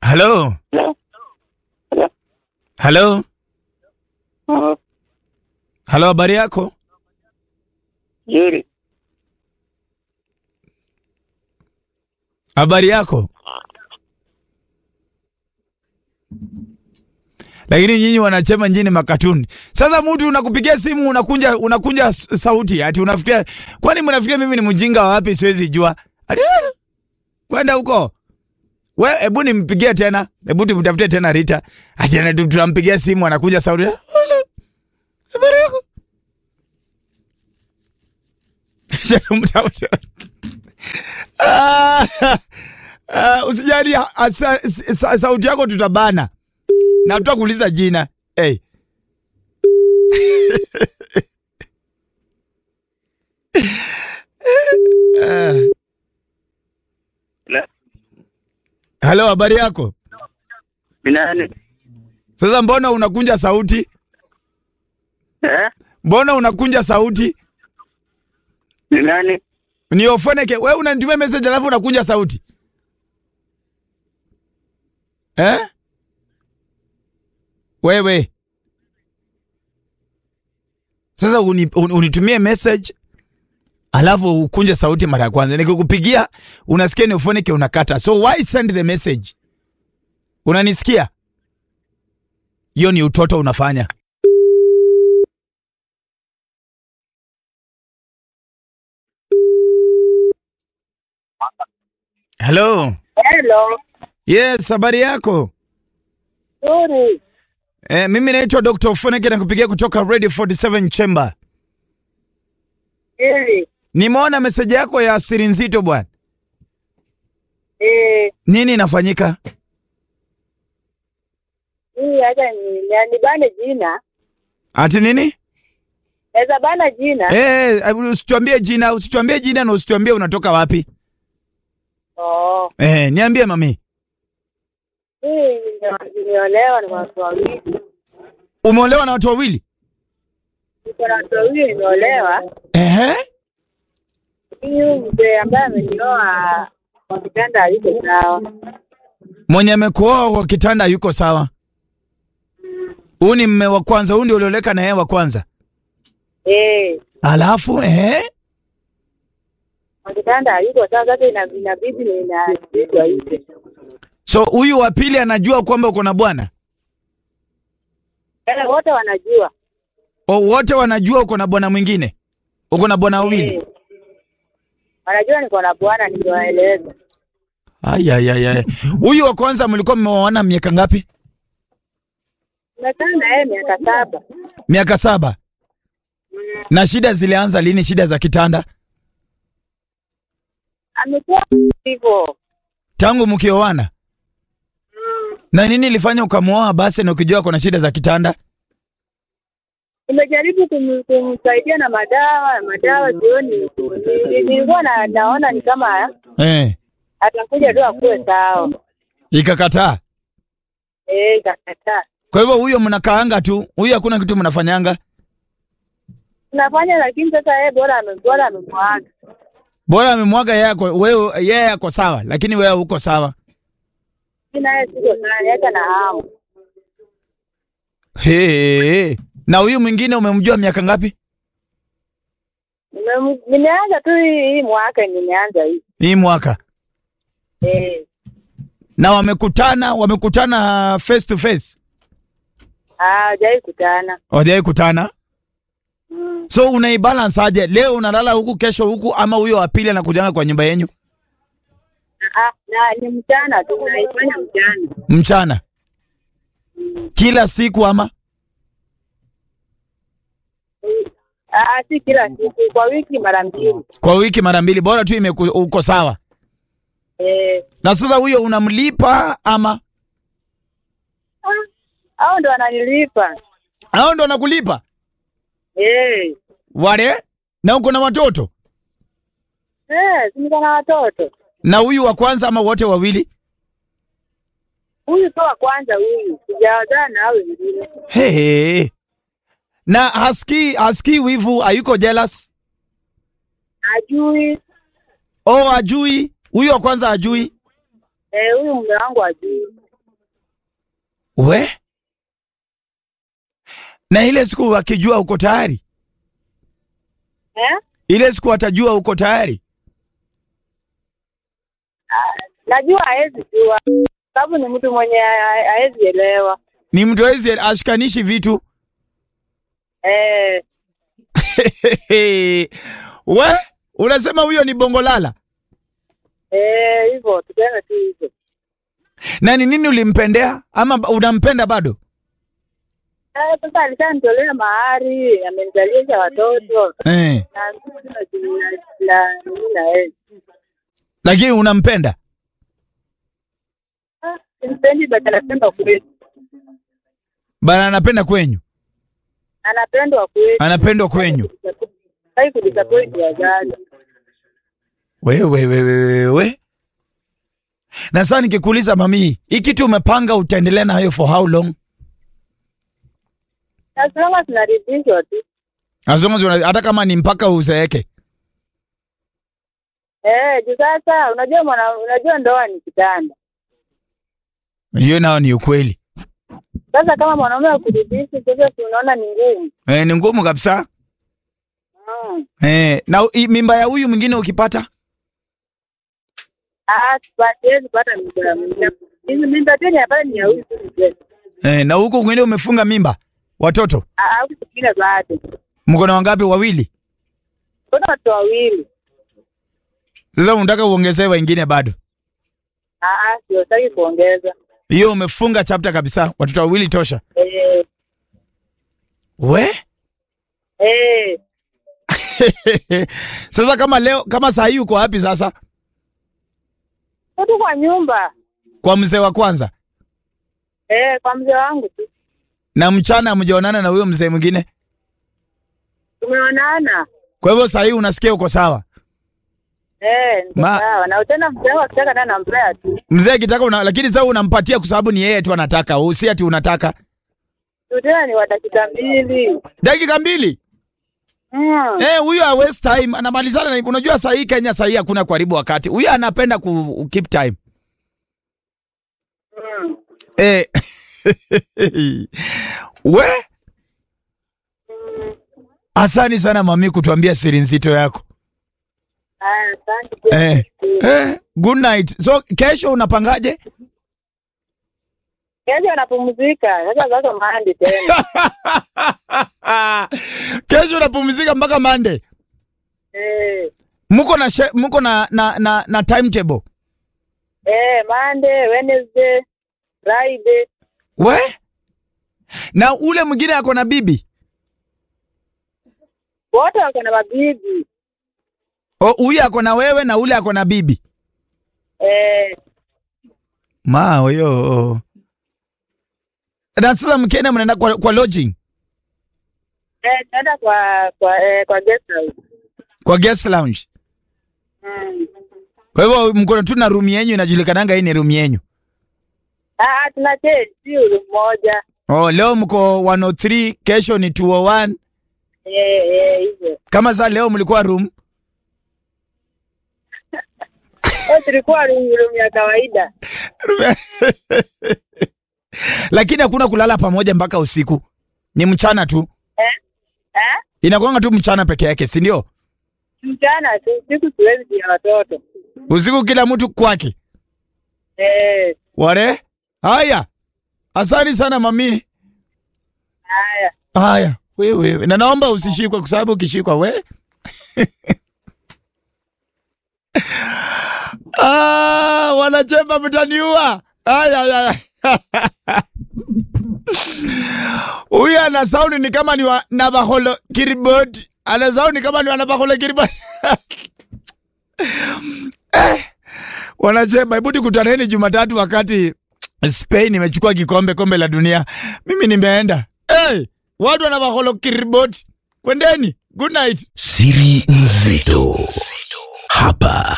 Halo, Hello? Hello? halo, Oh, halo, habari yako? Nzuri. Habari yako? Lakini nyinyi wanachema nyinyi makatuni. Sasa mtu unakupigia simu unakunja unakunja s- sauti ati unafikiria kwani mnafikiria mimi ni mjinga wa wapi siwezi jua? Ati "Ah, kwenda huko. We hebu nimpigie tena. Hebu tumtafute tena Rita. Ati ana- tunampigia simu anakuja sauti. "Hello, Habari yako? Mtafute. Ah, ah, usijali ah, sa, sa, sauti yako tutabana na tutakuuliza jina hey. Ah, Hello? Halo, habari yako? Ni nani? Sasa mbona unakunja sauti? Eh? Mbona unakunja sauti? Ni nani? Ni Ofoneke, wewe unanitumia message alafu unakunja sauti eh? Wewe sasa uni, un, unitumie message alafu ukunje sauti mara ya kwanza, nikikupigia unasikia ni Ofoneke unakata. So why send the message? Unanisikia? Hiyo ni utoto unafanya. Hello. Hello. Yes, habari yako? Nzuri. Eh, mimi naitwa Dr. Ofoneke na kupigia kutoka Radio 47 Chamber. Nzuri. Nimeona meseji yako ya siri nzito bwana. Eh, Nini inafanyika? hii hata ni ni- nibane jina. Ati nini? Naweza bana jina. Eh, usituambie jina, usituambie jina na usituambie unatoka wapi. Oh. Eh, niambie mami. Hii nime- nimeolewa na watu wawili. Umeolewa na watu wawili? Niko na watu wawili nimeolewa. Ehe. Huyu mzee ambaye amenioa kwa kitanda aliko sawa. Mwenye amekuoa kwa kitanda yuko sawa. Huyu ni mme wa kwanza, huyu ndio ulioleka na yeye wa kwanza. Eh, Alafu eh, kwa kitanda aliko sawa sasa ina- inabidi ninazidwa hivi. so huyu wa pili anajua kwamba uko na bwana? Wale wote wanajua. O, wote wanajua uko na bwana mwingine? Uko na bwana wawili? Eh. Wanajua niko na bwana nikiwaeleza. Ayayaya. Huyu wa kwanza mlikuwa mmeoana miaka ngapi? Nimekaa na yeye miaka saba. Miaka saba. Na shida zilianza lini? Shida za kitanda Amekuwa hivyo. tangu mkioana? Na nini ilifanya ukamwoa basi na ukijua kuna shida za kitanda? Nimejaribu kum, kumsaidia na madawa madawa jioni, Ni- nilikuwa na, naona ni kama Eh, atakuja tu akuwe sawa. ikakataa. Eh, ikakataa. Kwa hivyo huyo mnakaanga tu, huyo hakuna kitu mnafanyanga. Tunafanya lakini sasa yeye bora ame- bora amemwaga. Bora amemwaga yeye ako wewe yeye ako sawa, lakini wewe uko sawa. Mimi naye siko sana, hata na hamu. He. Na huyu mwingine umemjua miaka ngapi? Nime- Nimeanza tu hii hii mwaka nimeanza hii. Hii mwaka. Eh, Na wamekutana, wamekutana face to face. hajai kutana. Hawajai kutana. Mm. So unaibalance aje? Leo unalala huku, kesho huku, ama huyo wa pili anakujanga kwa nyumba yenyu Ah, na ni mchana tu, naifanya mchana. mchana kila siku ama? Ah, ah, si kila siku, kwa wiki mara mbili. Kwa wiki mara mbili, bora tu imeku, uko sawa. Eh, Na sasa huyo unamlipa ama ah, hao ndo wananilipa. hao ndo anakulipa Eh, wale? Na uko na watoto eh, si niko na watoto. na huyu wa kwanza ama wote wawili? Huyu sio wa kwanza huyu, sijawazaa na hao wengine. Hey. Na hasikii hasikii wivu, hayuko jealous? Ajui Oh, ajui huyu wa kwanza ajui. eh, huyu mume wangu ajui. We? Na ile siku wakijua uko tayari? eh? Ile siku watajua uko tayari? Najua hawezi jua sababu ni mtu mwenye ha- hawezi elewa Ni mtu hawezi ashikanishi vitu. eh, We? Unasema huyo ni bongolala? eh, hivyo tuseme tu hivyo. Na ni nini ulimpendea ama ba- unampenda bado? Eh, Sasa alishanitolea mahari, amenizalisha watoto Eh. na mimi na na mimi na yeye. Lakini unampenda? Ah, Simpendi but anapenda kweli, Bana anapenda kwenyu. anapendwa kweli, Anapendwa kwenyu. hai kudisappoint wazazi. Wewe wewe wewe. Na sasa nikikuuliza mami, hii kitu umepanga utaendelea nayo for how long? As long as tunaridhishwa tu As long as una- hata kama ni mpaka uzeeke. eh, juu sasa unajua mwana, unajua ndoa ni kitanda. Hiyo nao ni ukweli. Sasa kama mwanaume akuridhishi, sasa si unaona ni ngumu Eh, ni ngumu kabisa. mm. Eh, na u- i- mimba ya huyu mwingine ukipata? Ah, siwezi pata mimba ya mwingine. Hizi mimba tena hapa ni ya huyu tu mzee. Eh, na huko kwingine umefunga mimba watoto? Ah, au kingine bado. Mko na wangapi? Wawili. Kuna watu wawili. Sasa unataka uongezee wengine bado? Ah, ah, sio sitaki kuongeza. Hiyo umefunga chapter kabisa. Watoto wawili tosha. Eh, We? eh, sasa kama leo kama saa hii uko wapi sasa? tu kwa nyumba. Kwa mzee wa kwanza. Eh, kwa mzee wangu tu. Na mchana hamjaonana na huyo mzee mwingine. Tumeonana. Kwa hivyo saa hii unasikia uko sawa. Eh, niko Ma- sawa. Na tena mzee wangu akitaka naye nampea tu. Mzee akitaka una, lakini sasa unampatia kwa sababu ni yeye tu anataka, usi ati unataka. Tu tena ni wa dakika mbili. Dakika mbili. Mm. Eh, huyo ha waste time anamalizana na unajua saa hii Kenya saa hii hakuna kuharibu wakati. Huyo anapenda ku keep time. Mm. Eh. We? Asante sana mami kutuambia siri nzito yako. Ah, asante pia. Eh. Eh, good night. So kesho unapangaje? Kesho anapumzika. Sasa sasa mahandi tena. kesho unapumzika mpaka Monday. Eh. Mko na she- mko na na na, na timetable. Eh, Monday, Wednesday, Friday. We? Na ule mwingine ako na bibi. Wote wako na mabibi. O, huyu ako na wewe na ule ako na bibi. Eh, Ma huyo. Na sasa mkienda mnaenda kwa, kwa lodging, eh, tunaenda kwa kwa eh, kwa guest house. kwa guest lounge. Mm. Kwa hivyo mko tu na room yenyu inajulikananga hii ni room yenyu. Ah, tuna change si room moja. Oh, leo mko 103, kesho ni 201. Eh, eh, hivyo. Kama saa leo mlikuwa room Eh, tulikuwa room room ya kawaida. lakini hakuna kulala pamoja mpaka usiku, ni mchana tu, Eh? Eh? inakuanga tu mchana peke yake, si ndio? Mchana tu, siku siwezi ya watoto. Usiku kila mtu kwake. Eh, Wale haya, asante sana mami. haya. Haya, wewe na naomba usishikwe, kwa sababu ukishikwa we ah, wanachemba mtaniua. Haya, haya. Huyu ana saundi ni kama ni wa Navakholo Kiriboti, ana saundi kama ni wa Navakholo Kiriboti. eh, wanachemba, hebu tukutaneni Jumatatu wakati Spain imechukua kikombe kombe la dunia. Mimi nimeenda. Hey, watu wana Navakholo Kiriboti, kwendeni. Good night. Siri nzito hapa